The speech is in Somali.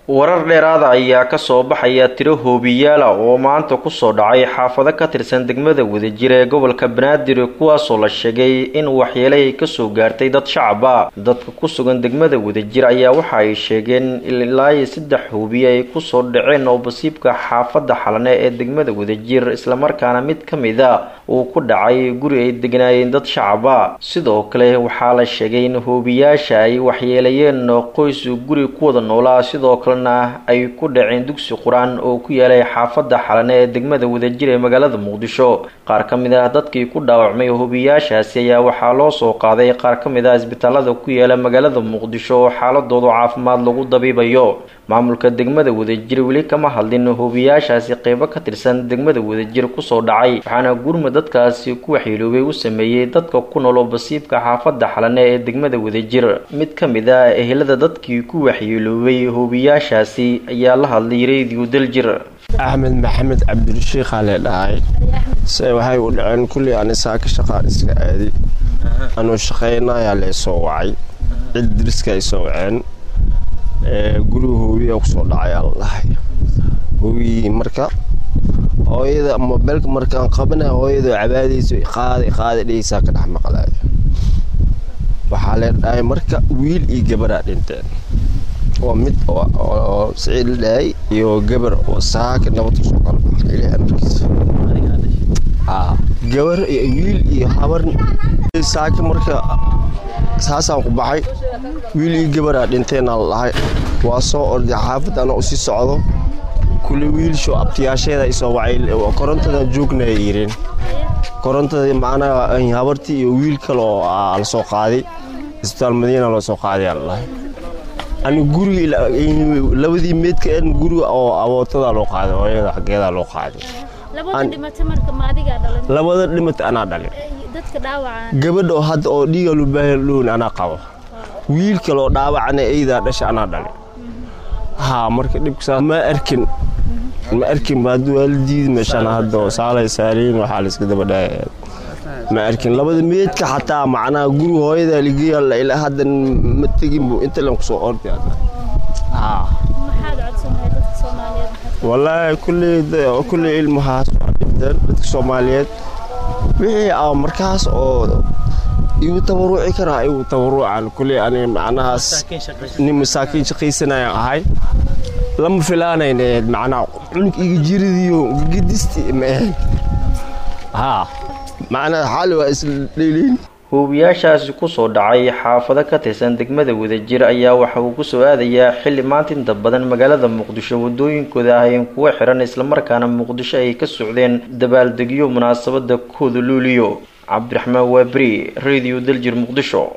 warar dheeraada ayaa kasoo baxaya tiro hoobiyaala oo maanta kusoo dhacay xaafado ka tirsan degmada wadajir ee gobolka banaadir kuwaasoo la sheegay in waxyeele ay kasoo gaartay dad shacaba dadka ku sugan degmada wadajir ayaa waxa ay sheegeen ilaa saddex hoobiye ay kusoo dhaceen oo basiibka xaafada xalane ee degmada wadajir islamarkaana mid ka mid a uu ku dhacay guri ay degnaayeen dad shacaba sidoo kale waxaa la sheegay in hoobiyaasha ay waxyeelayeen qoys guri ku wada noolaa sidoo kale ay ku dhaceen dugsi qur-aan oo ku yaalay xaafada xalane ee degmada wadajir ee magaalada muqdisho qaar ka mid ah dadkii ku dhaawacmay hubiyaashaasi ayaa waxaa loo soo qaaday qaar ka mid ah isbitaalada ku yaala magaalada muqdisho oo xaaladooda caafimaad lagu dabiibayo maamulka degmada wadajir weli kama hadlin hubiyaashaasi qeybo ka tirsan degmada wadajir kusoo dhacay waxaana gurmud dadkaasi ku waxyeeloobay u sameeyey dadka ku nool oo basiibka xaafada xalane ee degmada wadajir mid ka mid ah ehelada dadkii ku waxyeeloobay hubiyaashaasi ayaa la hadlay radio daljir axmed maxamed cabdirashiikhaa lee dhahay se waxay u dhaceen kullii ani saaka shaqaan iska aadi anuu shaqaynayaa lee soo wacay cid diriska ay soo waceen guriga hoobiya kusoo dhacayaa la dhahay hoobiyii marka hooyada mobeelka markaan qabana hooyada cabaadayso qaaday qaaday dhegeysaa ka dhex maqlaaya waxaa lee dhahay marka wiil iyo gabaraa dhinteen waa mid oo siciid la dhahay iyo gabar oo saaka nabad kusoo kala baxay ilaahay amarkiisa gabar iyo wiil iyo habar saaka marka saasaan ku baxay wiil iyo gabaraa dhinteenaa la dhahay waa soo orday xaafad ana usii socdo kule wiilsho abtiyaasheeda isoo wacay korontada joognaya yireen korontada macnaha habartii iyo wiil kale oo la soo qaaday isbitaal madiina loo soo qaaday aa la dhahay ani guriga labadii meedka en guriga oo abootada loo qaaday hooyada xaggeedaa loo qaaday labada dhimata anaa dhalin gabadha oo hadda oo dhiiga lubaahan anaa qabo wiil kale oo dhaawacana eydaa dhasha anaa dhalin haa marka dhibkasaa ma arkin ma arkin baad waalidiid meeshaan hadda oo saalay saaliin waxaa la iska daba dhaaya ma arkin labada meedka xataa macnaha guriga hooyada ligeeya ilaa hadda ma tegin buu inta lan kusoo orday wallaahi kulley kulley ilmahaas waa dhinteen dadka soomaaliyeed wixii a markaas oo igu tabaruci karaa igu tabarucan kulley ani macnahaas nin masaakiin shaqaysanayaan ahay lama filaanayneed macnaha cunug iga jiridiyo gedisti ma ahayn haa macnaha xaali waa isdheliin huubiyaashaasi kusoo dhacay xaafado ka tirsan degmada wadajir ayaa waxa uu kusoo aadayaa xilli maanta inta badan magaalada muqdisho wadooyinkooda ahayeen kuwa xiran islamarkaana muqdisho ay ka socdeen dabaaldegyo munaasabada kooda luuliyo cabdiraxmaan waaberi radio daljir muqdisho